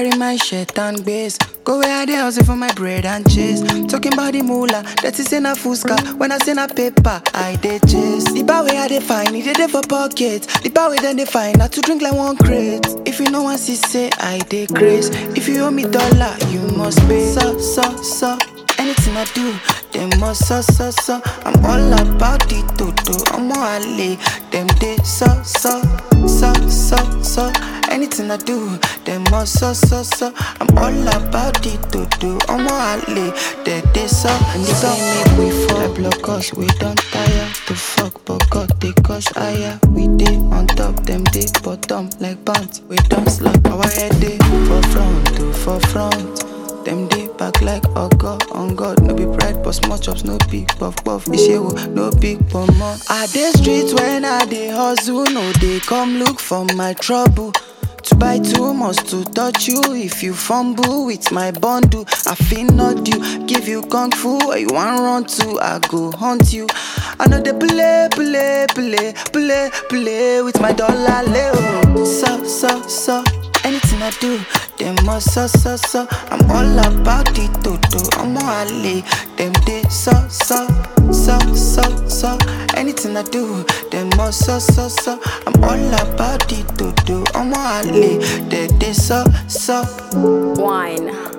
carry my shirt and base. Go where I dey hustle for my bread and cheese. Talking about the moolah, that is in a fuska. When I send a paper, I dey chase. The bar where I dey find, it dey dey for pocket. The bar where then they find, not to drink like one crate. If you know one see say I dey grace. If you owe me dollar, you must pay. So so so. Anything I do, them must so so so. I'm all about the toto. I'm all alley. Them they so so so so so. Anything I do, them must so so so. I'm all about the toto. I'm all alley. They they so and they say make we fall. block us, we don't tire to fuck, but God they cause higher. We dey on top, them they bottom like pants. We don't slack our head they for front to for front. Them dey back like ogo on God. No be pride, but small chops, no big puff puff. Ishewu, no big pomo. I dey street when I dey hustle, no dey come look for my trouble. To buy too much to touch you if you fumble with my bundle. I feel not you, give you kung fu or you want run to, I go hunt you. I know they play, play, play, play, play with my dollar leo. So, so, so. Anything I do, them must so so so. I'm all about the toto. I'm all alley. Them they so so so so so. Anything I do, them must so so so. I'm all about the toto. I'm all alley. They they so so. Wine.